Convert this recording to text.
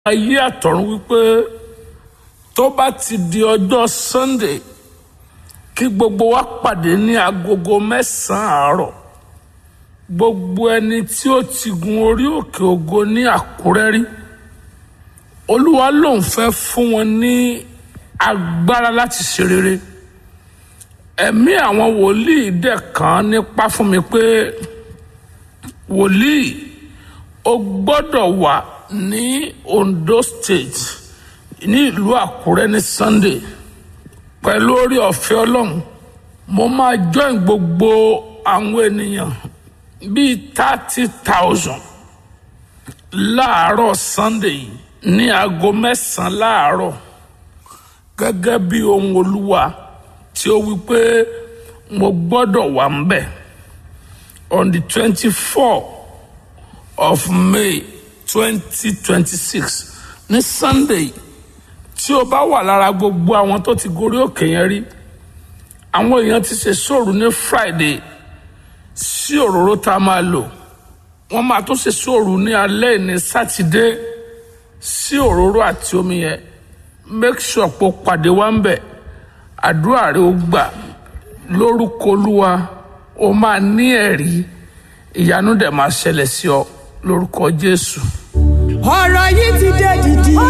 ayé àtọ̀run wípé tó bá ti di ọjọ́ sunday kí gbogbo wa pàdé ní agogo mẹ́sàn-án àárọ̀ gbogbo ẹni tí ó ti gun orí òkè ògo ní àkúrẹ́ rí olúwa lòun fẹ́ fún wọn ní agbára láti ṣe rere ẹ̀mí àwọn wòlíì dẹ̀ kàn nípa fún mi pé wòlíì o gbọ́dọ̀ wà ní Ondo State ní ìlú Àkúrẹ́ ní Sunday pẹ̀lú orí ọ̀fẹ́ Ọlọ́run mo máa join gbogbo àwọn ènìyàn bíi thirty thousand láàárọ̀ Sunday yìí ní aago mẹ́sàn-án láàárọ̀ gẹ́gẹ́ bí ohun Olúwa tí ó wí pé mo gbọ́dọ̀ wà ń bẹ̀ on the twenty four of May twenty twenty six ní Sunday tí o bá wà lára gbogbo àwọn tó ti gorí òkè yẹn rí àwọn èèyàn ti ṣe sóòrù ní Friday sí òróró tá a máa lò wọ́n máa tún ṣe sóòrù ní alẹ́ ní sátidé sí òróró àti omi yẹn make sure pé o pàdé wa ń bẹ̀ àdúrà rẹ ó gbà lórúkọ Olúwa o máa ní ẹ̀rí ìyanu dẹ̀ máa ṣẹlẹ̀ sí ọ lórúkọ Jésù. ọ̀rọ̀ yìí ti dé dìdì. ó